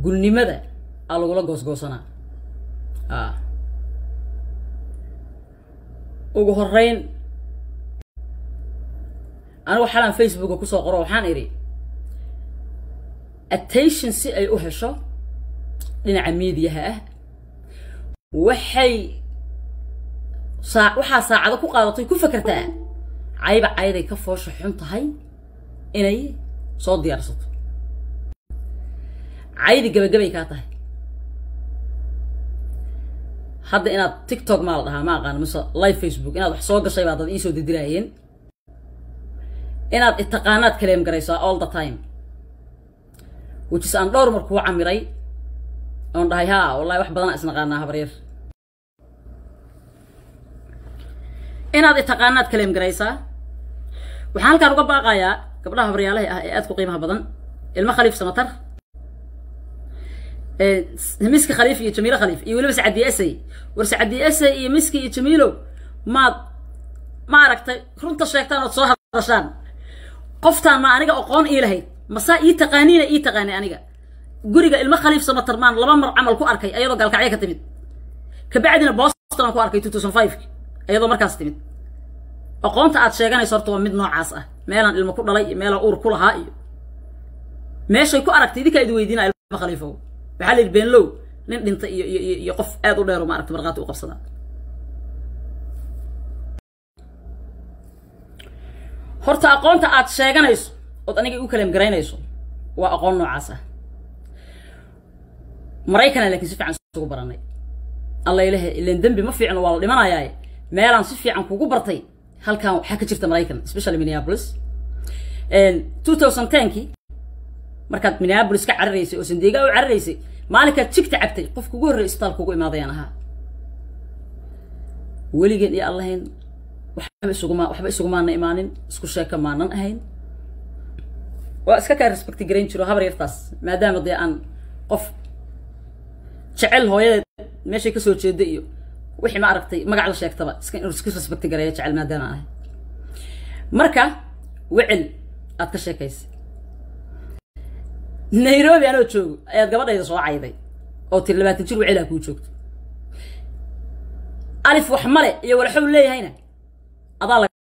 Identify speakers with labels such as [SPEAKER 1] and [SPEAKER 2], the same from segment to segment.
[SPEAKER 1] gulnimada aa lagula goosgoosanaa a ugu horeyn anigu xalaan facebooka kusoo qoro waxaan idhi attention si ay u hesho dhinaca miidiyaha ah waxay saa waxaa saacado ku qaadatay ku fakertaa cayba cayday ka foosha xun tahay inay soo diyaarsato caydi gabagabay kaa tahay hadda inaad tiktok maa la dhahaa ma aqaano mise live facebook inaad wax soo gashay baa dad iisoo didiraayeen inaad itaqaanaad kaleem garaysaa all the time which is aan dhowr mar kuu camiray oon dhahay haa wallahi wax badanaa isnaqaanaa habaryar inaad itaqaanaad kaleem garaysaa waxaan halkaan uga baaqayaa gabdhaha habaryaalaha ah ee aad ku qiimaha badan ilmo khaliif samatar miski khaliif iyo jamiilo khaliif iyo weliba sacadiye esay war sacadiye esay iyo miski iyo jamiilo maad ma aragtay runta sheegtaan ood soo hadashaan qoftaan ma aniga aqoon ii lahayd masaa ii taqaaniina ii taqaanay aniga guriga ilmo khaliif samatar maan laba mar camal ku arkay ayadoo gaalkacyo ka timid kabacdina boston aan ku arkay two thousand five ayadoo markaas timid aqoonta aad sheeganayso horta waa mid noocaas ah meelaan ilmo ku dhalay iyo meelaan uur ku lahaa iyo meeshay ku aragtay idinkaa idi weydiinaa ilmo khaliifow waxaa la yidhi beenlow nin dhinta iyo iyo iyo qof aad u dheero maaragta markhaati u qabsadaa horta aqoonta aad sheeganayso ood aniga u kaleem garaynayso waa aqoon noocaas ah maraykana laakiin si fiican isugu baranay alla ilahe ilan dembi ma fiicno waa la dhimanayaaye meelaan si fiican kugu bartay halkan waxaa ka jirta maraykan especially minneapolis two thousand tenkii markaad minneapolis ka cararaysay oo sandeega u cararaysay maalinkaad jigta cabtay qofka ugu horrey isbitaalka ugu imaadayaan ahaa weligeen iyo allahayn waxba isuguma waxba isugumaana imaanin isku sheeka maanan ahayn waa iska kaa respecti garayn jiro habar yartaas maadaama dee aan qof jecel hooyadeed meeshay kasoo jeeda iyo wixii ma aragtay magac la sheegtaba iska inuu iska respecti gareeyo jecel maadaama ahay marka wecel aad ka sheekaysay nairobi anoo joogo ayaad gabadhayda soo cayday oo tiri labaatan jir wecelaa kuu joogto alif wax male iyo walxow leeyahayna adaa la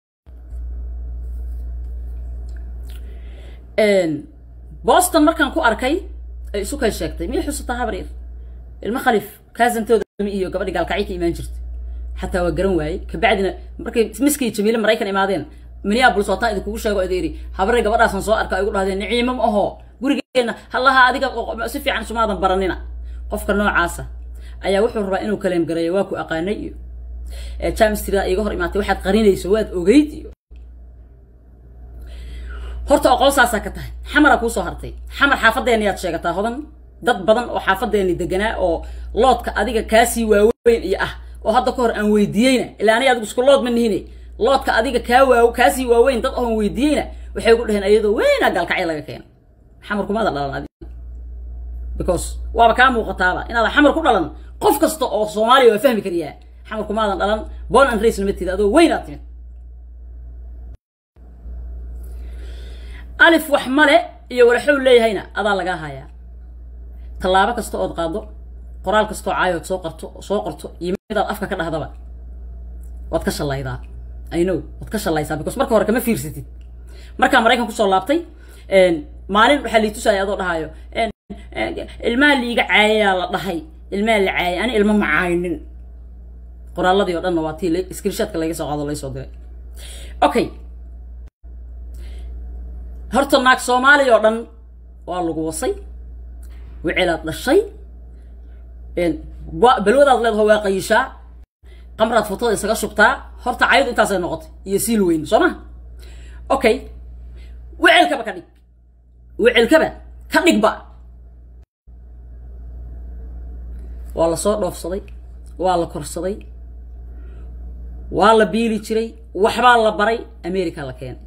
[SPEAKER 1] boston markaan ku arkay ay isu kay sheegtay miyay xusataa habar yar ilmo khaliif kaasantooda iyo gabadhi gaalkacyo ka imaan jirtay xataa waa garan waayey kabacdina markay miskii jamiile maraykan imaadeen minneapolis waataan idinkugu sheego ida yidhi habarey gabadhaasan soo arka igu dhahdeen niciimo ma aho gurigeenna hallaha adiga si fiican sumaadan baranina qofka noocaasa ayaa wuxuu rabaa inuu kaleem gareeyo waa ku aqaanay iyo james tira iga hor imaatay waxaad qarinayso waad ogeyd iyo horta aqoon saasaa ka tahay xamaraa kuusoo hartay xamar xaafadeenni yaad sheegataa hodan dad badan oo xaafadeenni deganaa oo loodka adiga kaasii waaweyn iyo ah oo hadda ka hor aan weydiiyeyna ilaa aniga adigu isku lood ma nihine loodka adiga kaa waaw kaasii waaweyn dad oon weydiiyeyna waxay ku dhaheen ayadoo weynaa gaalkacyo laga keena xamar kumaada dhalan adi because waaba kaa muuqataaba inaadan xamar ku dhalan qof kasta oo soomaaliya waa fahmi kariyaa xamar kumaadan dhalan bon and race nama tida adoo weynaad timid alif wax male iyo walaxow leeyahayna adaa lagaa hayaa tallaabo kasta ood qaado qoraal kastoo caayood soo qarto soo qorto iyo midaad afka ka dhahdaba waad ka shallaydaa i know waad ka shallaysaa because marka hore kama fiirsatid markaa maraykan kusoo laabtay maalin waxaa lii tusaya adoo dhahayo ilmaha liiga caayayaa la dhahay ilmaha la caayay ani ilma macaaynin qoraaladii oo dhanna waa tii screenshotka laga soo qaado laysoo diray okay horta naag soomaaliya oo dhan waa lagu wasay wicelaad dhashay balwadaad leedaho waa qayishaa qamraad fotada isaga shubtaa horta cayadu intaasay noqotay iyo siil weyn soo ma okay wicelkaba ka dhig wicelkaba ka dhigba waa la soo dhoofsaday waa la korsaday waa la biili jiray waxbaa la baray america la keenay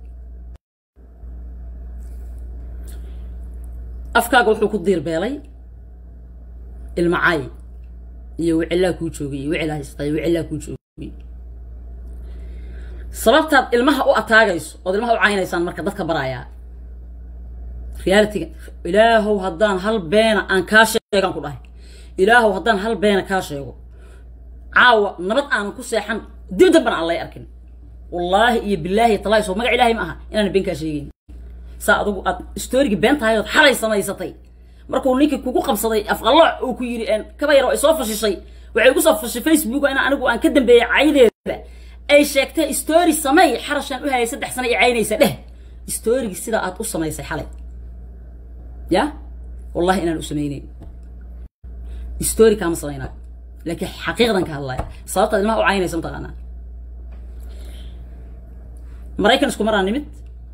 [SPEAKER 1] afkaaga wuxuu ku diirbeelay ilma caay iyo wicilaa kuu joogay iyo wicilaa haystay wicilaa kuu joogay sababtaad ilmaha u ataagayso ood ilmaha u caynaysaan marka dadka barayaa realityga ilaahow haddaan hal beena aan kaa sheegaan ku dhahay ilaahow haddaan hal beena kaa sheego caawa nabad aanan ku seexan dib dambana aan lay arkin wallaahi iyo bilaahi talaahi soo magac ilaahay ma aha inaan been kaa sheegayn saa adugu aad storygii been tahay ood xalay samaysatay markuu ninkii kugu qabsaday afqallooc uu ku yidhi kaba yar oo isoo fashishay waxay igu soo fashay facebook in anigu aan ka dambeeyay caydeeda ay sheegtay story samey xarashaan u hayay saddex sano i caynaysa dheh storygii sidaa aad u samaysay xalay ya wallahi inaan u samaynayn story kaama samaynayo laakiin xaqiiqdan ka hadlaya sababtaad ilmaha u caynaysa mataqaanaa maraykan isku maraan nimid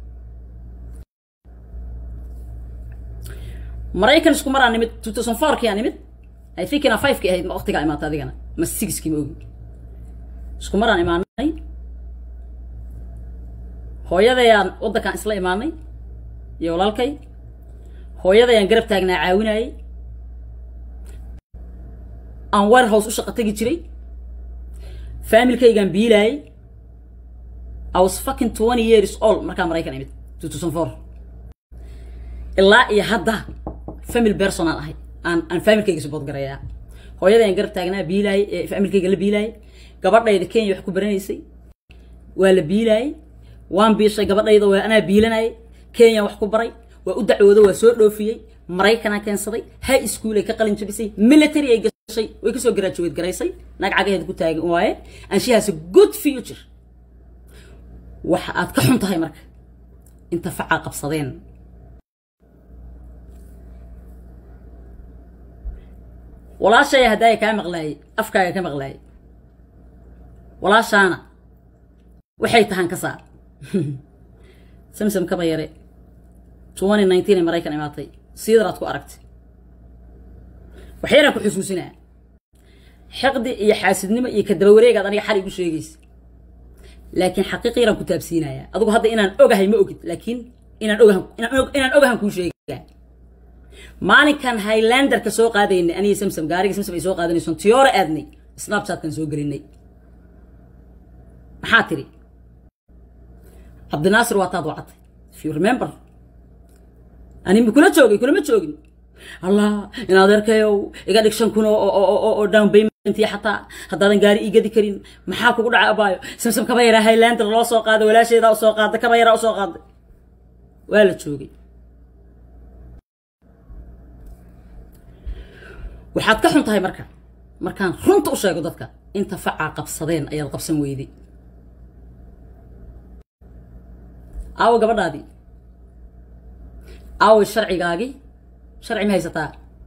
[SPEAKER 1] maraykan isku maraan nimid two thousand fourkii aa nimid i think inaa fivekii ahayd ma waqtigaa imaata adigana ma sixkii ma ogi isku maraan imaanay hooyadayaan waddankaan isla imaanay iyo walaalkay hooyadayaan garab taagnaa caawinayay aan warehouse u shaqo tegi jiray familkaygaan biilaayay I was fucking twenty years old markaa maraykan imid two thousand four ilaa iyo hadda family personal ahay aan aan familkayga support garayaa hooyadayaan garab taagnaa biilaayay ee familkayga la biilaayay gabadhayda kenya wax ku baranaysay waa la biilaayay waan biishay gabadhayda waa anaa biilanayay kenya wax ku baray waa u dacwoodo waa soo dhoofiyey maraykanaa keensaday high school ay ka qalin jabisay military ay gashay way kasoo graduate garaysay naag cagaheed ku taagan waaye and she has a good future waxa aad ka xun tahay marka inta facaa qabsadeen walaashaya haddaaya kaa maqlaayay afkaaga ka maqlaayay walaashaana waxay tahaan ka saar samsam kaba yare twenty nineteen ee maraykan imaatay siidaraad ku aragtay waxyaraan ku xusuusinaa xiqdi iyo xaasidnimo iyo kadaba wareegaad aniga xal igu sheegaysa laakiin xaqiiqi yaraan ku taabsiinayaa adigu hadda inaan ogahay ma ogid laakiin inaan ogahan inaan ogahan kuu sheegaa maalinkan highlanderka soo qaadaynay aniga samsam gaariga samsam ay soo qaadanayson tiyoore aadnay snapchatkan soo gelinay maxaa tiri cabdinaasir waa taad wacatay if you remember ani ma kula joogay kulama joogin allah in adeerkayow iga dhig shan kun oo down paymentii xataa haddaadan gaari ii gadi karin maxaa kugu dhacay abaayo samsam kaba yaraa highlander loo soo qaaday walaasheedaa usoo qaaday kaba yaraa usoo qaaday waa la joogay waxaad ka xun tahay marka markaan runta u sheego dadka inta facaa qabsadeen ayaad qabsan weyday aawo gabadhaadii aaway sharcigaagii sharci ma haysataa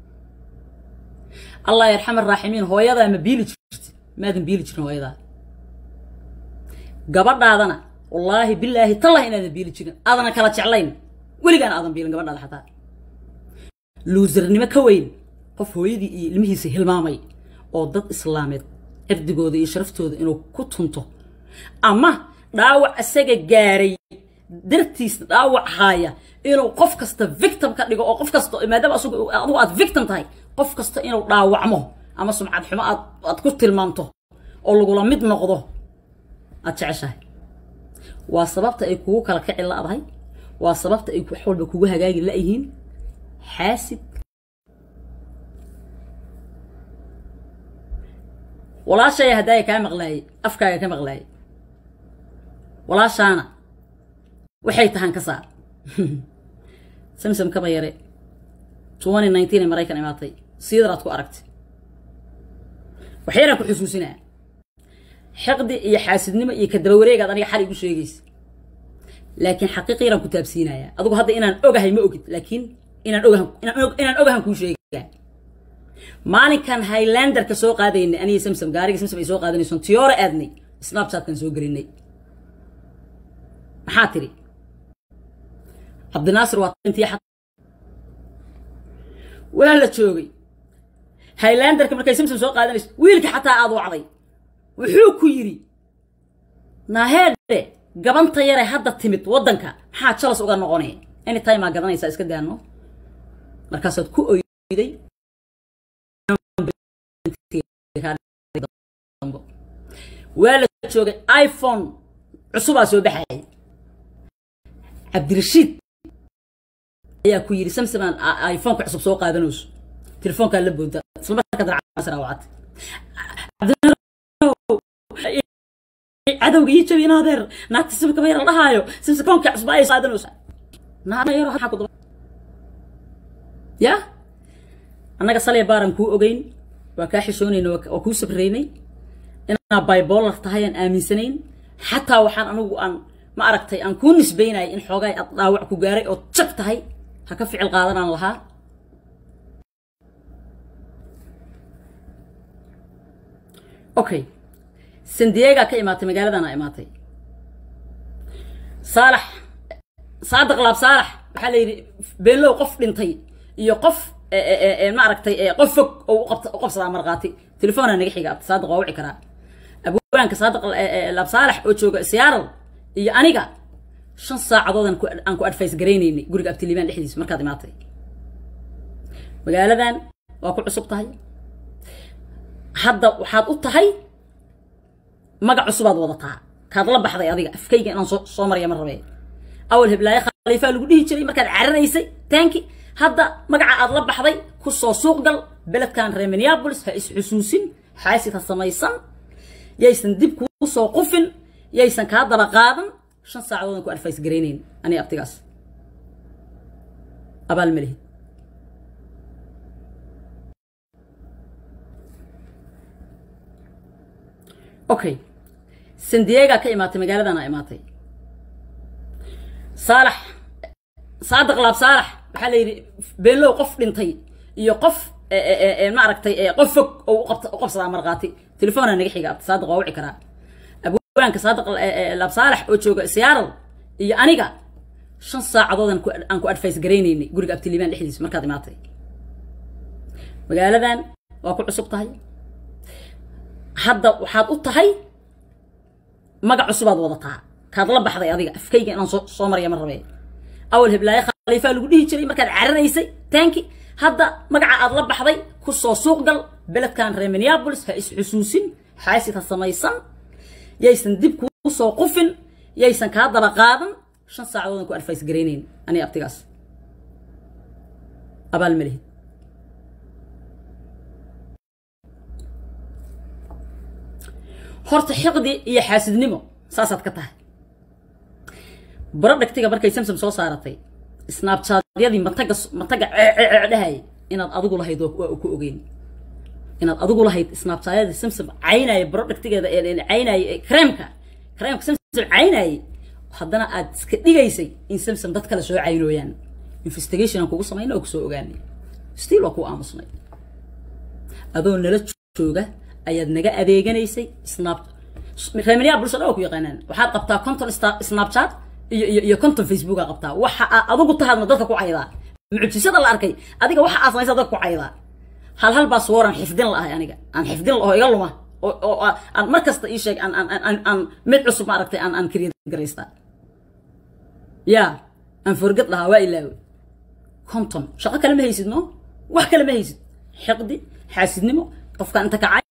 [SPEAKER 1] allah yarxam araaximiin hooyadaa ma biili jirti maadan biili jirin hooyadaa gabadhaadana wallaahi bilaahi tallah inaadan biili jirin aadana kala jeclayn weligaan aadan biilin gabadhaada xataa luusarnimo ka weyn qof hooyadii iyo ilmihiisa hilmaamay oo dad islaameed cirdigooda iyo sharaftooda inuu ku tunto ama dhaawac isaga gaaray dartiis dhaawac haaya inuu qof kasta victim ka dhigo oo qof kasta maadaama adigu aad victim tahay qof kasta inuu dhaawacmo ama sumcad xumo aad aad ku tilmaamto oo lagula mid noqdo aad jeceshahay waa sababta ay kugu kala kici la'dahay waa sababta ay wax walba kugu hagaagi la'yihiin xaasid walaashaya haddaaya kaa maqlaayay afkaaga ka maqlaayay walaashaana waxay tahaan ka saar samsam kaba yare twenty nineteen ee maraykan imaatay siidaraad ku aragtay waxyaraan ku xusuusinaa xiqdi iyo xaasidnimo iyo kadaba wareegaad aniga xal igu sheegaysa laakiin xaqiiqi yaraan ku taabsiinayaa adigu hadda inaan ogahay ma ogid laakiin inaan ogahan inaan ogahan kuu sheegaa maalinkan highlanderka soo qaadaynay aniga samsam gaariga samsam ay soo qaadanayson tiyoore aadnay snapchatkan soo gelinay maxaa tiri cabdinaasir waa intii waa la joogay highlanderka markay samsam soo qaadanayso wiilka xataa aad wacday wuxuu ku yidhi naaheedhe gabanta yare hadda timid waddanka maxaa jalas uga noqonaya anytime aa gadanaysaa iska daano markaasaad ku oyday waa la joogay iphone cusubaa soo baxayay cabdirashiid ayaa ku yidhi samsaman iphoneka cusub soo qaadanayso telefoonkaa la boonta isla markaa daracasra wacad cadowga ii jabi in adeer naagta simka bayar la dhahaayo simsa koonka cusub ay qaadanayso naayaro maxaa ku daba ya annaga salay baaran kuu ogeyn waa kaa xishoonayna waa kuu sabraynay inaa bibolar tahay aan aaminsanayn xataa waxaan anigu aan ma aragtay aan kuu nisbaynaya in xoogaay ad dhaawac ku gaaray oo jag tahay ha ka ficil qaadanaan lahaa okay sandiega ka imaatay magaaladan aa imaatay saalax saadiq laab saalax waxaa la yidhi beenlow qof dhintay iyo qof ma aragtay qof fog oo u qabsadaa markhaati telefoonaa naga xiga saadiq waa wici karaa abwaanka saadiq laab saalax oo jooga siyaaral iyo aniga shan saacadood aan ku advice garaynaynay guriga abtiliibaan dhexdiisa markaad imaatay magaaladan waa ku cusub tahay hadda waxaad u tahay magac cusubaad wadataa kaad la baxday adiga afkayga inaan soo soo maraya ma rabee awal heblaaye khaliifaa lagu dhihi jiray markaad cararaysay taanki hadda magaca aad la baxday ku soo suuq gal beledkan reer minneapolis ha is-xusuusin xaasid ha samaysan yaysan dib kuu soo qufin yaysan kaa daba qaadan shan saacadoodan ku advice garaynayn aniga abtigaas abaal ma lihid okay sandiega ka imaatay magaaladan aa imaatay saalax saadiq laab saalax waxaa la yidhi beenlow qof dhintay iyo qof ma aragtay qof fog oo u qabsadaa markhaati telefoonaa naga xiga saadiq waa wici karaa abwaanka saadiq laab saalax oo jooga siyaaral iyo aniga shan saacadood aan ku advice garaynaynay guriga abtiliibaan dhexdiisa markaad imaatay magaaladan waa ku cusub tahay hadda waxaad u tahay magac cusubaad wadataa kaad la baxday adiga afkayga inaan soo soo maraya ma rabee awal heblaaye khaliifaa lagu dhihi jiray markaad cararaysay taanki hadda magaca aad la baxday ku soo suuq gal beledkan reer minneapolis ha is-xusuusin xaasid ha samaysan yaysan dib kuu soo qufin yaysan kaa daba qaadan shan saacadoodan ku advice garaynayn aniga abtigaas abaal ma lihid horta xiqdi iyo xaasidnimo saasaad ka tahay barodhagtiga markay samsam soo saaratay snaabjaadyadii mataga mataga ceecehayay inaad adigu lahayd waa ku ogeyn inaad adigu lahayd snaabjaadyadii samsam caynaya barodhagtigeeda caynaya kareemka kareemka samsam caynayay haddana aad iska dhigaysay in samsam dad kale soo caynooyaan investigation aan kugu samayna oo kusoo ogaanay stiil waa kuu aamusnay adoo nala jooga ayaad naga adeeganaysay snap reeminiyaa bulshada oo ku yaqaanaan waxaad qabtaa conton snapchat iyo iyo iyo conton facebook aa qabtaa waxa aad adigu tahaadna dadka ku caydaa mucjisada la arkay adiga waxa aad samaysa dadka ku caydaa hal hal baa suwaran xifdin la ahay aniga aan xifdin la oo iga luma oo oo aan mar kasta ii sheeg aan aan aan mid cusub ma aragtay aan aan create garaystaa yaa aan forgad lahaa waa ilaawe conton shaqo kale ma haysid no wax kale ma haysid xiqdi xaasidnimo qofka inta kacay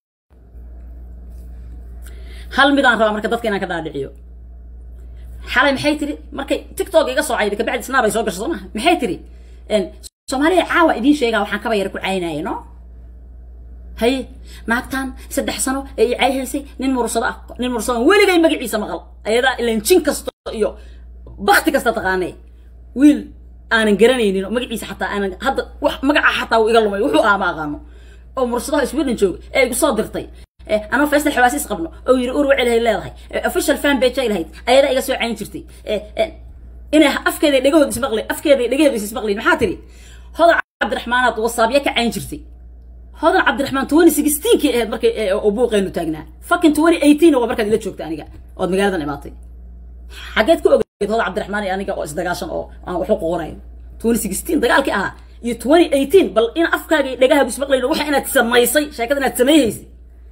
[SPEAKER 1] hal midaan rabaa marka dadka inaan ka dhaadhiciyo xalay maxay tiri markay tiktok iga soo cayday kabacdi snaab ay soo gasho soo maha maxay tiri soomaaliya caawa idiin sheegaa waxaan kaba yara ku caynaya no haye naagtan saddex sano ee i cayhaysay nin mursado ah nin mursado weligay magaciisa maqal ayadaa ilan jin kasta iyo bakti kasta taqaanee wiil aanan garanaynin oo magaciisa xataa aanan hadda wax magaca xataa uu iga lumay wuxuu ahaa ma aqaano oo mursadaha sweden jooga ee igu soo dirtay anoo faysal xawaasiis qabno oo yiri ur wacel hay leedahay official fan page ay lahayd ayada iga soo cayn jirtay inay afkeeda dhagahood ismaqlay afkeeda dhagaheeda ismaqlay maxaa tiri hodan cabdiraxmaanaad wasaabya ka cayn jirtay hodan cabdiraxmaan twenty sixteenkii ahayd markay oo buuqeenu taagnaa fucking twenty eighteen waa markaad ila joogta aniga ood magaaladan imaatay xageed ku ogeed hodan cabdiraxmaan iyo aniga oo isdagaashan oo aan waxu qorayn twenty sixteen dagaalkii ahaa iyo twenty eighteen bal in afkaaga iyo dhagahaagu ismaqlayn waxa inaad samaysay sheekada inaad sameeyhaysay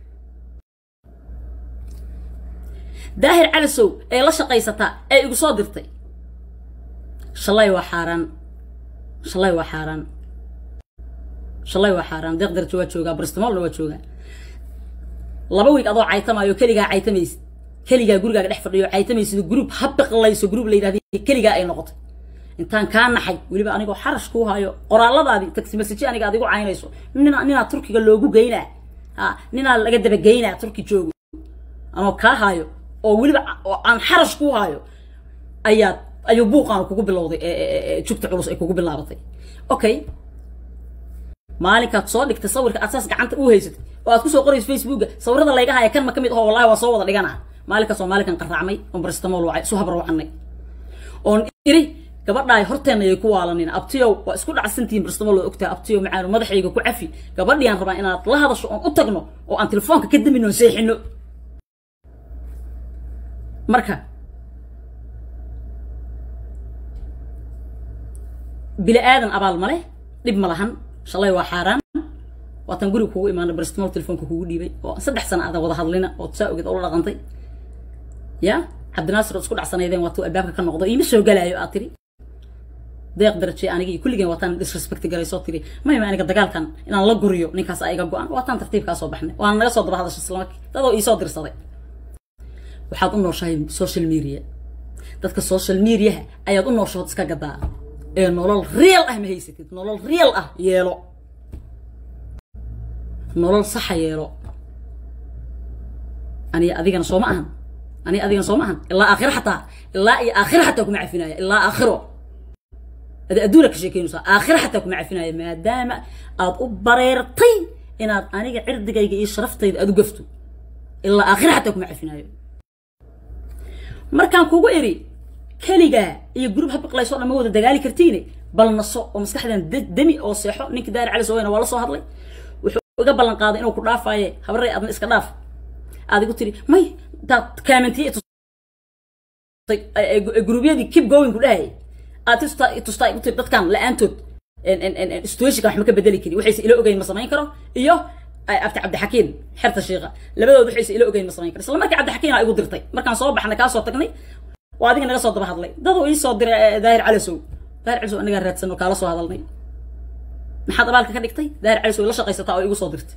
[SPEAKER 1] daahir calisow ee la shaqaysataa ee igu soo dirtay shalay waa xaaraan shalay waa xaaraan shalay waa xaaraan deeq darjo waa joogaa bristmolna waa joogaa laba wiig adoo caytamaayo keligaa caytamaysid keligaa gurigaaga dhex fadhiyo caytamaysid gruub ha biqlayso gruub la yidhahda keligaa ay noqotay intaan kaa naxay weliba anigoo xarash kuu hayo qoraalladaadii taxi message aniga adigu caynayso nina ninaa turkiga loogu geynaa ha ninaa laga dabageynaa turki joogo anoo kaa haayo oo weliba oo aan xarash kuu haayo ayaa ayuu buuqaan kugu bilowday jugta culus ay kugu bilaabatay okay maalinkaad soo dhigtay sawirka aad saas gacanta u haysatay oo aad kusoo qorayso facebooka sawirada layga haya kan ma ka mid aho wallahi waa soo wada dhigana maalinkaas oo maalinkan qarraacmay oon barastamol wacay isu habar wacanay oon iri gabadhaay horteenna ayay ku waalanina abtiyow waa isku dhacsantihiin barastamol waa ogtahay abtiyow macaanu madaxayga ku cafi gabadhiaan rabaa inaad la hadasho oon u tagno oo aan telefoonka ka damin oon seexino marka bili aadan abaal ma leh dhib ma lahan shalay waa xaaraan waatan guriga kugu imaana barastamol telefoonka kugu dhiibay oo saddex sana aadan wada hadlina oo saa ogeed oo la dhaqantay ya cabdinaasir oo isku dhacsanaydeen waatuu albaabka ka noqdo iima soo galaayo aad tiri deeq daraje anigii kulligeen waataan disrespect garaysoo tiri mayma aniga dagaalkan inaan la guriyo ninkaas iga go-an waataan tartiibkaa soo baxnay waana naga soo daba hadashay islamarkii dadoo iisoo dirsaday waxaad u nooshahay social media dadka social mediaha ayaad u nooshood iska gadaa ee nolol real ah ma haysatid nolol real ah yeelo nolol saxa yeelo aniga adigana soo ma ahan aniga adigana soo ma ahan ilaa aakhiro xataa ilaa iyo aakhiro xataa kuma cafinaya ilaa aakhiro ada adduuna ka sheekeynaysaa aakhiro xataa kuma cafinaya maadaama aad u bareertay inaad aniga cirdigayga iyo sharaftayda aad u gafto ilaa aakhiro xataa kuma cafinayo markaan kugu iri keligaa iyo gurub habiqlayso dhan ma wada dagaali kartiine bal naso oo maskaxdan demi oo seexo ninkii daari cali soweyna waa la soo hadlay wuxuu iga ballan qaaday inuu ku dhaafaaye habarey adna iska dhaaf aad igu tiri may daad kaamantiye gurubyadii keep going ku dhahayay aad tustaa tustaa igu tiri dadkan la-aantood situationka wax ma ka bedeli kari waxayse ila ogeyn ma samayn karo iyo abti cabdixakiin xerta shiiqa labadood waxayse ila ogeyn ma samayn karo isla markii cabdixakiin aa igu dirtay markaan soo baxnay kaa soo tagnay waa adiga naga soo daba hadlay daduu ii soo diray daahir calisow daahir calisow anigaa raadsan oo kaala soo hadalnay maxaad abaalka ka dhigtay daahir calisow la shaqaysataa oo igu soo dirtay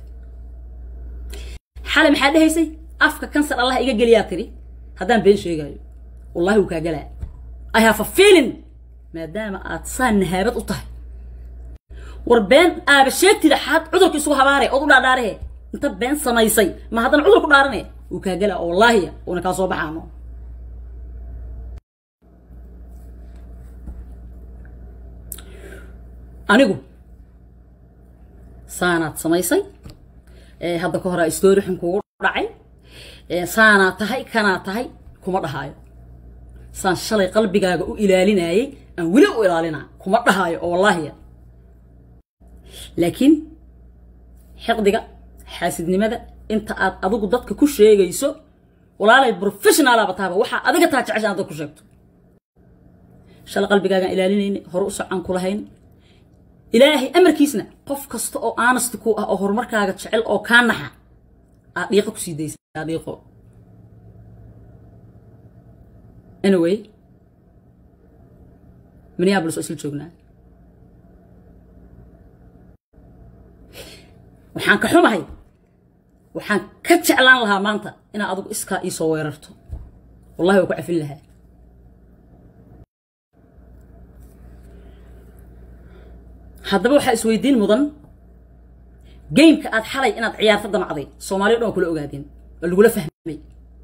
[SPEAKER 1] xalay maxaa dhehaysay afka kansar allah iga geliyaa tiri haddaan been sheegaayo wallahi wuu kaa galaa i have a feeling maadaama aad saa nahaabad u tahay war been aaba sheegtida xaad cudurka isugu habaare ood u dhaadhaarahe inta been samaysay ma haddana cudur ku dhaarane wuu kaa galaa oo wallaahiya uuna kaa soo baxaano anigu saanaad samaysay hadda ka hore story xun kugu dhacay saanaad tahay kanaad tahay kuma dhahaayo saan shalay qalbigaaga u ilaalinayay aan weli u ilaalinaa kuma dhahaayo oo wallaahiya laakiin xiqdiga xaasidnimada inta aad adigu dadka ku sheegayso walaalay professionalaba tahaba waxaa adiga taa jecesha inaad dad ku sheegto shalay qalbigaagaan ilaalinayna hore u socaan kulahayn ilaahay amarkiisna qof kasta oo aanasti ku ah oo horumarkaaga jecel oo kaa naxa aad dhiiqo kusii daysaa dhiiqo anyway minneapolis oo isla joognaa waxaan ka xumahay waxaan ka jeclaan lahaa maanta inaad adigu iskaa iisoo weerarto wallahi waa ku cafin lahaa haddaba waxaa isweydiin mudan gameka aad xalay inaad ciyaarta damacday soomaaliya dhan waa kula ogaadeen oo lagula fahmay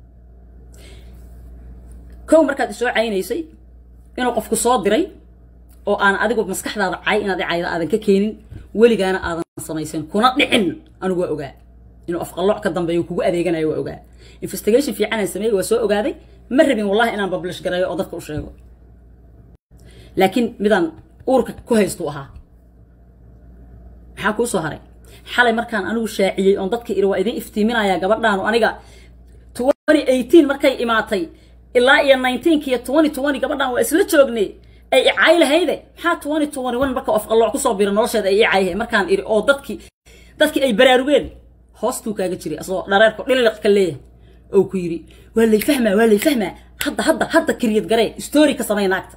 [SPEAKER 1] kow markaad isoo caynaysay inuu qofku soo diray oo aan adigu maskaxdaada cay inaad cayda aadan ka keenin weligaana aadan samaysan kuna dhicin anigu waa ogaa inuu afqallooc ka dambeeyo kugu adeeganayo waa ogaa investigation fiican aan sameeyey waa soo ogaaday ma rabin wallahi inaan publish gareeyo oo dadka u sheego laakiin midaan uurka ku haystu ahaa maxaa kuu soo haray xalay markaan anigu shaaciyey oon dadka iri waa idin iftiiminayaa gabadhaanu aniga twenty eighteen markay imaatay ilaa iyo nineteenk iyo twenty twenty gabadhaan waa isla joognay ay icay lahayde maxaa twenty twenty one marka afqallooc kusoo bira nolosheeda ay icayhe markaan iri oo dadkii dadkii ay baraarugeen hoostuu kaaga jiray asagoo dhareerku dhiliq ka leeyahay oo ku yidhi waa lay fahmaa waa lay fahmaa hadda hadda hadda kiriyad garee story ka samay naagta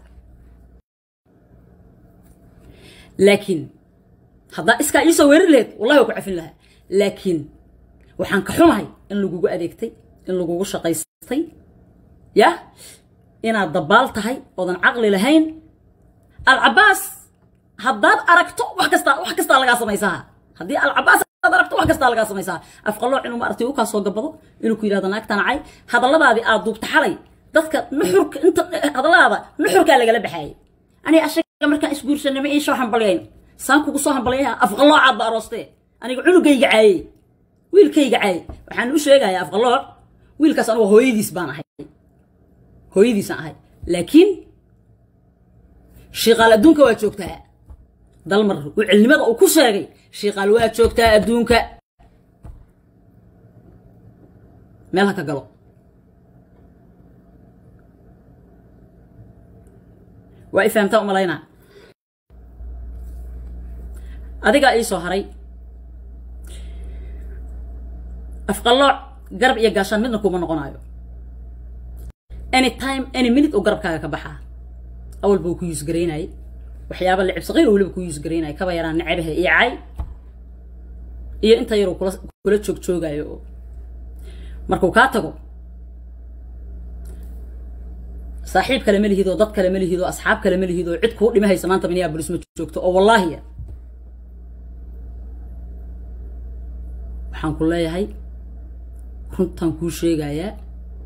[SPEAKER 1] laakiin haddaa iskaa iisoo weerar laheyd wallahi waa ku cafin lahaa laakiin waxaan ka xumahay in lagugu adeegtay in lagugu shaqaystay yah inaad dabaal tahay oodan caqli lahayn alcabaas haddaad aragto wax kastaa wax kastaa lagaa samaysaa haddii alcabaas aad aragto wax kastaa lagaa samaysaa afqalooc inuu maaragtay u kaa soo gabado inuu ku yidhahdo naagta nacay hadalladaadii aad duubta xalay dadka nuxurka inta hadalladaada nuxurkaa lagala baxaayay aniga ashaga markaan isguursanay ma iisoo hambalyayn saan kugu soo hambalyayaa afqaloocaad ba aroostee aniga cunugayga caayey wiilkayga caayey waxaan u sheegayaa afqalooc wiilkaas anugu hooyadiis baan ahay hooyadiisaan ahay laakiin shiiqaal adduunka waa joogtaa dalmar uu cilnimada uu ku sheegay shiiqaal waa joogtaa adduunka meel ha ka galo waa i fahamtaa u malaynaa adigaa ii soo haray afqallooc garab iyo gaashaan midna kuma noqonaayo any time any minute oo garabkaaga ka baxaa awal buu ku yuus garaynayay waxyaaba licib saqiir weliba ku yuus garaynaya kaba yaraan necabahe iyo cay iyo inta yaruu kula kula joog joogaayo oo markuu kaa tago saaxiib kale ma lihid oo dad kale ma lihid oo asxaab kale ma lihid oo cid kuu dhimahaysa maanta minneapolis ma joogto oo wallaahi waxaan ku leeyahay runtaan kuu sheegayaa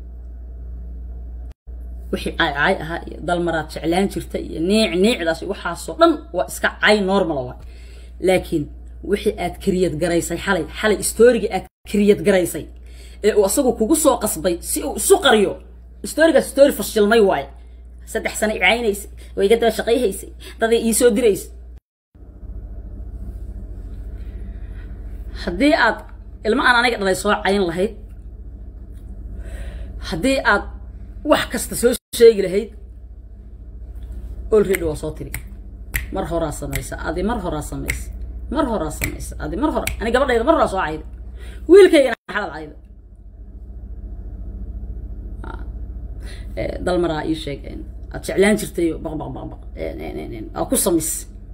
[SPEAKER 1] wixii caycay ahaa iyo dalmaraad jeclaan jirta iyo niic niicdaas iyo waxaasoo dhan waa iska cay normal waa laakiin wixii aad kariyad garaysay xalay xalay stoorigii aad kariyad garaysay ee uu asagu kugu soo qasbay si uu isu qariyo stoorigaas stoori fashilmay waaye saddex sano i caynaysay oo iga daba shaqayhaysay daday ii soo diraysay haddii aad ilmo aan aniga dhalay soo cayn lahayd haddii aad wax kasta soo sheegi lahayd olready waa soo tiri mar horaa samaysa adi mar horaa samaysa mar horaa samaysa adi mar hora ani gabadhayda mar horaa soo cayda wiilkaygana xalad cayda dalmaraa ii sheeg aad jeclaan jirtayo baq baq baq baq aa ku samis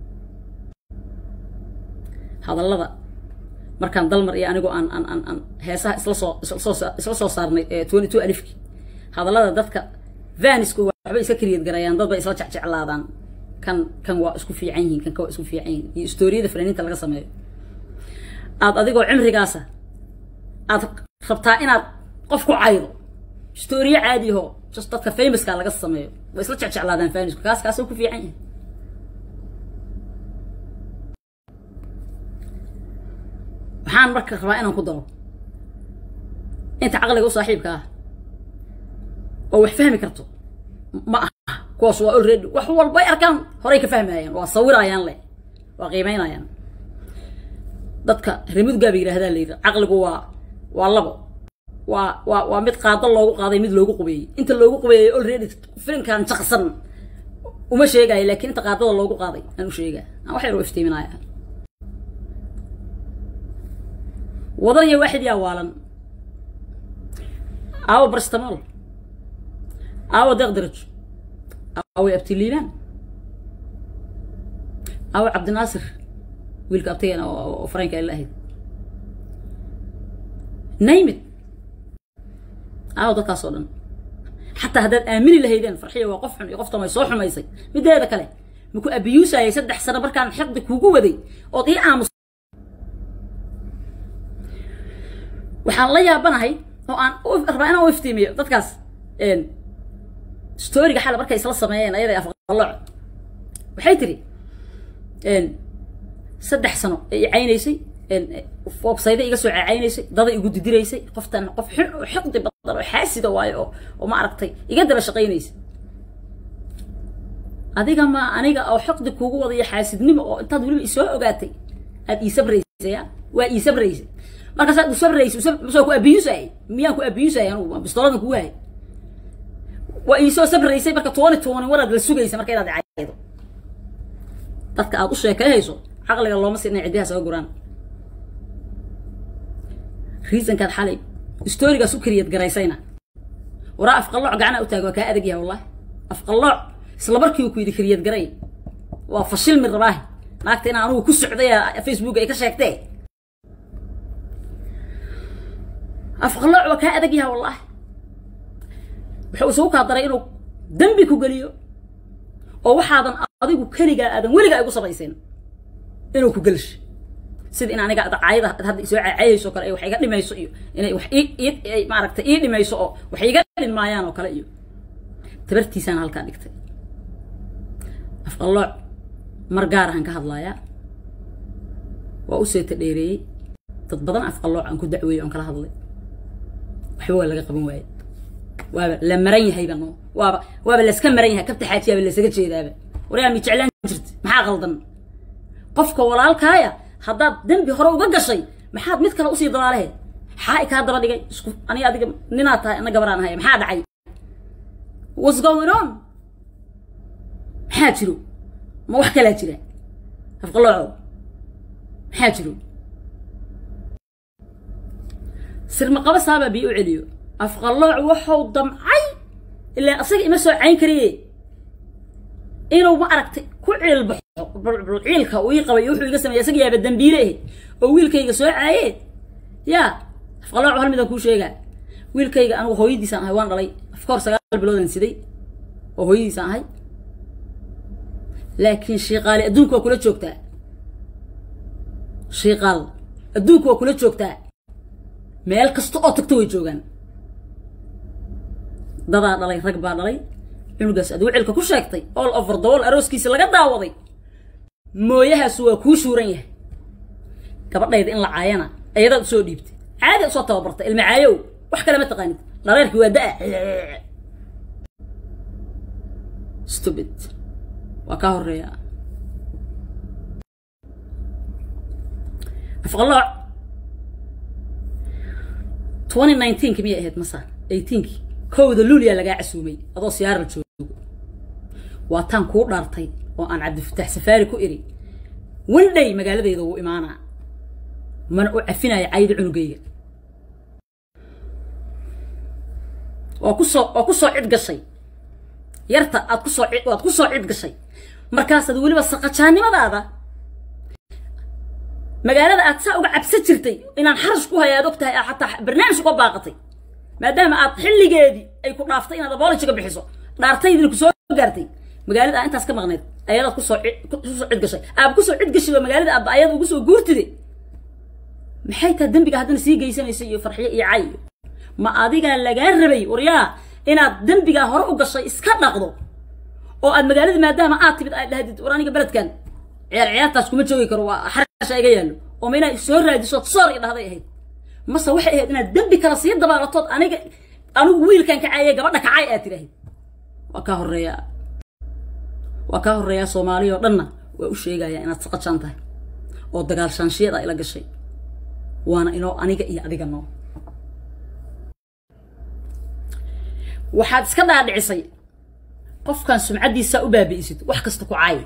[SPEAKER 1] hadallada markaan dalmar iyo anigoo aan aan aan aan heesaha isla soo isla soo isla soo saarnay twenty two alifki hadallada dadka vanisku waxbay iska kariyad garayaan dad bay isla jecjeclaadaan kan kan waa isku fiican yihiin kan ka waa isku fiican yihiin iyo stooriyada fanaaniinta laga sameeyo aad adigoo cimrigaasa aad rabtaa inaad qof ku caydo stooriye caadiho just dadka famouska laga sameeyo way isla jecjeclaadaan vanisku kaas kaasoo ku fiican yahay waxaan marka rabaa inaan ku daro inta caqliga u saaxiibka ah oo wax fahmi karto ma aha kuwaas waa already wax walba ay arkaan horay ka fahmayaan waa sawirayaan leh waa qiimaynayaan dadka remudgaaba yidhahdaa la yidhi caqligu waa waa labo waa waa waa mid qaado loogu qaaday mid loogu qubeeyey inta loogu qubeeyey already filimkan jaqsan uma sheegayo laakiin inta qaadada loogu qaaday aan u sheegaa aan wax yar u iftiiminaya wadan iyo waaxid yaa waalan aawo barstamol aawo deeqdaraj aawo abtiliibaan aawo cabdinaasir wiilka abtigeena oo faranka ay la ahayd naymid aawo dadkaas oo dhan xataa haddaad aamini lahaydeen farxiya waa qof xun iyo qoftan way soo xumaysay mideeda kale maku abiyuusayay saddex sano markaan xiqdi kugu waday ood ii aamus waxaan la yaabanahay oo aan rabaa inaan u iftiimiyo dadkaas storiga xala markay isla sameeyeen ayaday afqalooc waxay tiri saddex sano ee i caynaysay websayda iga soo caynaysay daday igu didiraysay qoftan qof xun oo xiqdi badan oo xaasida waayo oo oo ma aragtay iga daba shaqaynaysa adiga ma aniga oo xiqdi kugu wadayo xaasidnimo oo intaad weliba isoo ogaatay aad ii sabraysay waa ii sabraysay markaasaad u sabraysa soo ku abiyusay miyaan ku abiyusay anugu bistooladan kugu hay waa iisoo sabraysay marka twenty twenty waraad la sugaysa marka inaad caydo dadka aad u sheekayhayso caqliga looma si inay ciddiha saga guraan reasonkaad xalay storigaas u kariyad garaysayna waraa afqallooc gacana u taag waa kaa adag yahay wallahi afqallooc isla markii ku yidhi kariyad garay waa fashilmi rabaahi naagta inaan anugu ku socday facebook ay ka sheegtee afqallooc waa kaa adag yahay wallahi wuxuu isugu kaa daray inuu dembi ku geliyo oo waxaadan adigu keligaa aadan weligaa igu samayseen inuu ku gelsho sida in aniga caayada hadda isoo caayayso kale wax iga dhimayso iyo inay wax ii maaragtay ii dhimayso oo wax iga dhinmaayaan oo kale iyo tabartiisaan halkaa dhigtay afqallooc mar gaar ahaan ka hadlaayaa waa u seeta dheereeyey dad badan afqallooc aan ku dacweeyey oon kala hadlay waxba waa laga qaban waaye waaba la maran yahayba no waaba waaba layska maran yahay kabta xaajiyaaba laysaga jeedaaba waryaa mi jeclaan jirta maxaa qaldan qofka walaalkaaya haddaad dembi hore uga gashay maxaad mid kale usii dalaalehe maxaa i kaa daba dhigay isku aniga adiga ninaad tahay ana gabaraan ahay maxaa dhacay what's going on maxaa jiro ma wax kalaa jira afqalooco maxaa jiro sirmaqaba saabaa bii u celiyo afqalooc waxau damcay ilaa asaga ima soo cayn kariye inuu ma aragtay ku ciilbaxo ciilka uu ii qabay wuxuu iga sameeyey isaga yaaba dambiile ahayd oo wiilkayga soo caaye yaa afqalooc hal midaan kuu sheegaa wiilkayga anigu hooyadiisaan ahay waan dhalay afkoor sagaal biloodan siday oo hooyadiisaan ahay laakiin shiiqaali adduunka waa kula joogtaa shiiqaal adduunka waa kula joogtaa meel kasta oo tagto way joogaan dadaa dhalay rag baa dhalay cunugaas ad wicilka ku sheegtay all over the wall arooskiisa laga daawaday mooyahaasu waa kuu shuuran yahay gabadhayda in la caayana ayadaad usoo dhiibtay caadi usoo tababartay ilma caayow wax kale ma taqaanid dhareerkii waa da-a stupid waa kaa horeeya afqalooc twenty nineteenki miyay ahayd masa eighteenki kowda luuliyaa lagaa casuumay adoo siyaaral joogo waa taan kuu dhaartay oo aan cabdifataax safaari ku iri wandhay magaaladayda wuu imaanaa mana u cafinaya cayda cunugayga waa kusoo waa kusoo cid gashay yarta aad kusoo cid waad kusoo cid gashay markaasaad weliba saqajaannimadaada magaalada aad saa uga cabsan jirtay inaan xarash ku haya aad og tahay xataa barnaamij uga baaqatay maadaama aad xilligeedii ay ku dhaaftay inaad abolojiga bixiso dhaartaydina kusoo gaartay magaalada aa intaas ka maqnayd ayadaad kusoo kusoo cid gashay aaba kusoo cid gashay oo magaalada aaba ayada ugu soo guurtide maxay tahay dembiga haddana sii geysanaysa iyo farxiyo iyo cay ma adigaa lagaa rabay waryaa inaad dembigaa hore u gashay iska dhaqdo oo aad magaalada maadaama aad timid aad dhahdid war aniga beledkan ciyaar ciyaartaas kuma joogi karo waa xarasha iga yaallo oo ma inaad soo raadiso soor i dhahday ahayd mase waxay ahayd inaad dembi kale sii dabaalatood aniga anigu wiilkan kacaayay gabadha kacay aad tiraahid waa kaa horeeyaa waa kaa horeeyaa soomaaliya oo dhanna waa u sheegayaa inaad saqajaan tahay oo dagaal shaanshiyaed aa ila gashay waana inoo aniga iyo adiga noo waxaad iska dhaadhicisay qofkan sumcaddiisaa u baabi'isid wax kasta ku caay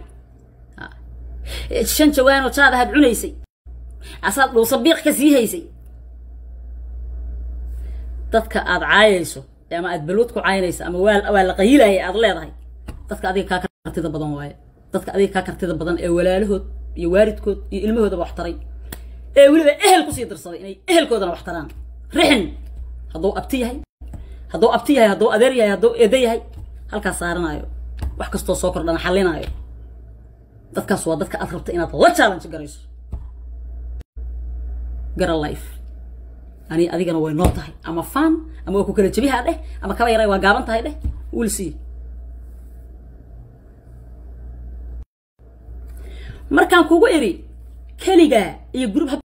[SPEAKER 1] shan jawaanoo jaad ahaad cunaysay asaad dhuusabiiq ka sii haysay dadka aad caayayso ama aad balwad ku caynayso ama waa waa la qayilaaya aad leedahay dadka adiga kaa kartida badan waaye dadka adiga kaa kartida badan ee walaalahood iyo waalidkood iyo ilmahoodaba wax taray ee weliba ehel kusii dirsaday inay ehelkoodana wax taraan rixin hadduu abti yahay hadduu abti yahay hadduu adeer yahay hadduu eedo yahay halkaas saaranaayo wax kastoo soo kordhana xallinaayo dadkaas waa dadka aad rabta inaad la challenge garayso gara life ani adigana way noo tahay ama fan ama waa ku kala jebihaa dheh ama kaba yaray waa gaaban tahay dheh will see markaan kugu iri keligaa iyo group